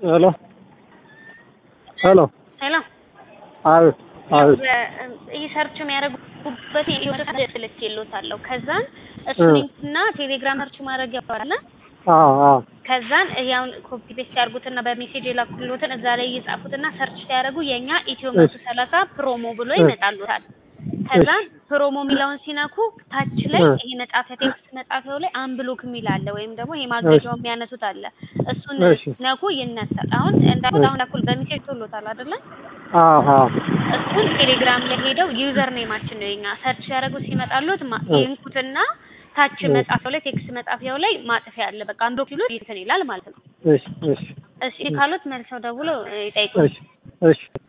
ሄሎ ሄሎ ሄሎ አቤት አቤት ይህ ሰርች የሚያደርጉበት ስልክ የሎታለሁ ከዛን እሱን እና ቴሌግራም ሰርች ማድረግ ያባላል አዎ አዎ ከዛን ያውን ኮፒ ፔስት ያርጉትና በሜሴጅ የላኩሎትን እዛ ላይ እየጻፉትና ሰርች ሲያደርጉ የኛ ኢትዮ መቶ ሰላሳ ፕሮሞ ብሎ ይመጣሉታል። ከዛን ፕሮሞ የሚለውን ሲነኩ ታች ላይ ይሄ መጻፊያ ቴክስት መጻፊያው ላይ አንብሎክ የሚል አለ፣ ወይም ደግሞ ይሄ ማገጃው የሚያነሱት አለ። እሱን እሺ። ነኩ ይነሳል። አሁን እንዳሁን አሁን እኩል በሜሴጅ ቶሎታል አይደለ? አዎ አዎ እሱን ቴሌግራም ላይ ሄደው ዩዘር ኔማችን ነው የኛ ሰርች ሲያደርጉ ሲመጣሉት ማ- ይንኩትና ታች መጻፊያው ላይ ቴክስት መጻፊያው ላይ ማጥፊያ አለ። በቃ አንዶ ኪሎ እንትን ይላል ማለት ነው። እሺ እሺ እሺ ካሉት መልሰው ደውለው ይጠይቁ። እሺ እሺ